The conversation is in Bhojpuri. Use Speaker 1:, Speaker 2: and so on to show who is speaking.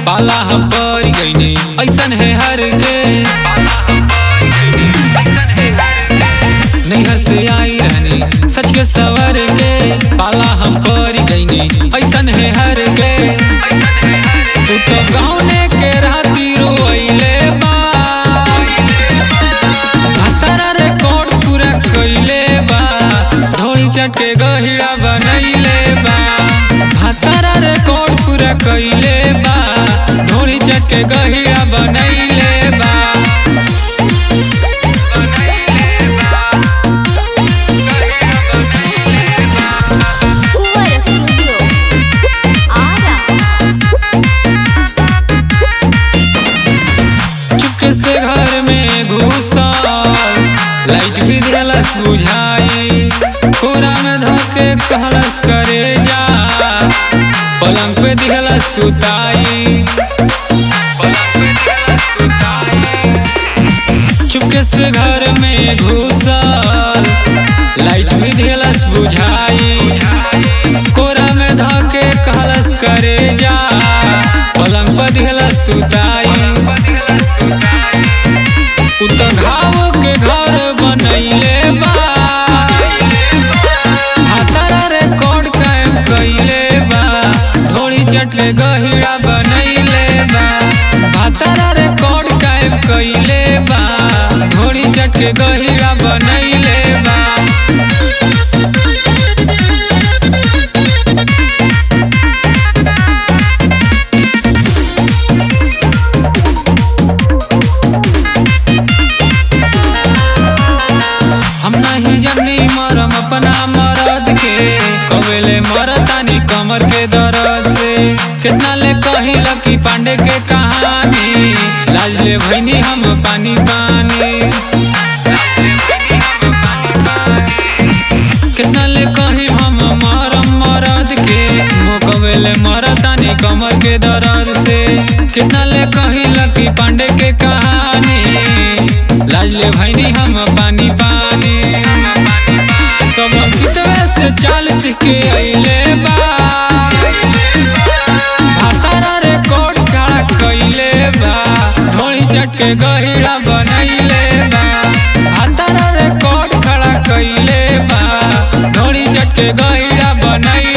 Speaker 1: पाला हम पड़ गईनी ऐसन है हर के नैहर से आई रहनी सच के सवर के पाला हम पड़ गईनी ऐसन है हर के तू तो गाँव के राती रोइले बा तारा रिकॉर्ड पूरा कइले बा ढोल चटे गहिरा बनैले बा तारा रिकॉर्ड पूरा कइले बा ढोल चटे गहिरा बनैले बा
Speaker 2: Fuera Studio. Ara.
Speaker 1: चुपके से घर में घुसल लाइट भी दिलस बुझाई पूरा में धोके कहलस करे जा पलंग पे दिहलस सुताई चुपके से घर में घुसल लाइट भी दिलस बुझाई कोरा में धोके कहलस करे जा पलंग पर दिहलस सुताई उ त घाव के घर बनैले बा हातारा रिकॉर्ड कायम कइले बा ढोली चटले गहिरा बनैले बा हातारा रिकॉर्ड कायम कइले बा ढोली चटके गहिरा बनैले बा हम नहीं जनी मरम अपना मरद के कवेले मरतानी कमर के दर्द से कितना ले कही लकी पांडे के कहानी लाज ले भैनी हम पानी पानी कितना ले कही हम मरम मरद के वो कवेले मरतानी कमर के दर्द से कितना ले कही लकी पांडे के कहानी लाज ले भैनी हम पानी पानी सब कितवे से चाल सीख के अइले बा भातारा रिकॉर्ड खड़ा कइले बा ढोली चटके गहिरा बनैले बा भातारा रिकॉर्ड खड़ा कइले बा ढोली चटके गहिरा बनैले